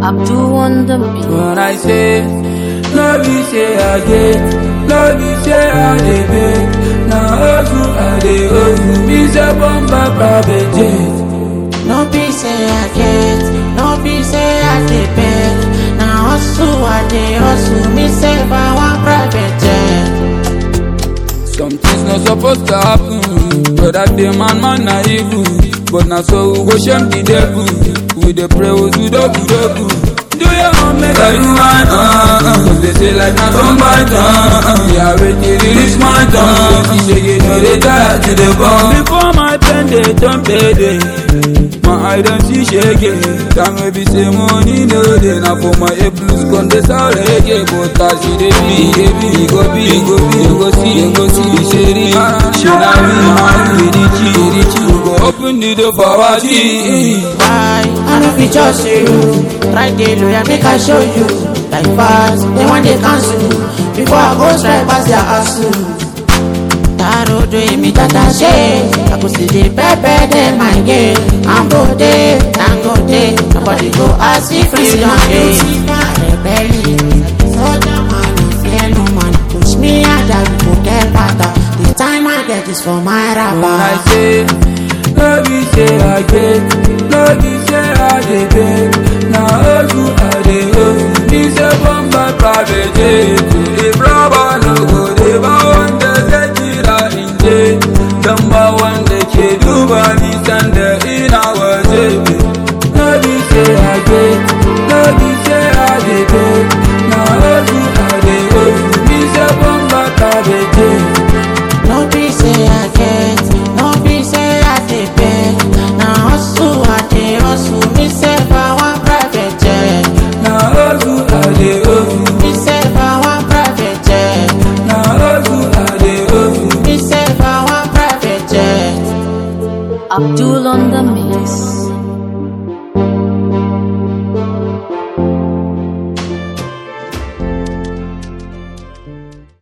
Abdul on the beat. When I say, no be say I get, no be say I dey beg. Now hustle I dey hustle, me say bomba private jet. No be say I get, no be say I dey beg. Now hustle I dey hustle, me say if I want private jet. Some things not supposed to happen, but that day man man na evil. But now so we go shame the devil. We dey pray we do double double. Do your own make I do mine, uh, uh. Cause they say like na some bite, uh, uh. Me already release my tongue. You say you know they die to the bone. Before my pen they don't pay day. My eye don't see shake Time maybe say money no dey Now for my A plus con dey sound reggae But as you dey be, dey be You go be, you go be, you go see, you go see She ri, she na me, man We reach, we reach We go open the door for our tea Why? I no fit just see you. Right there, lawyer, make I show you. Like fast, they want they cancel. Before I go strike past their hustle. Taro do mi tata she. I go see the pepper dem my game. I'm go there, I'm go there. Nobody go ask if free don't pay. Rebellion, soldier man, no fear no man. Push me out, I go get better. The time I get is for my When I rapper. say No be say I get No be say I dey beg Na hustle I dey hustle Me say bomba private jet If rubber no go dey ba wanda zai jira in je Dan ba wanda ke duba nisan da ina waje No be say I get No be say I dey beg Na hustle I dey hustle Me say bomba private jet No be say I get, no be say I dey beg. Na hustle I dey hustle, me say if I want private jet. Na hustle I dey hustle Me say if I want private jet. Na hustle I dey hustle. Me say if I want private jet. Abdul on the mix.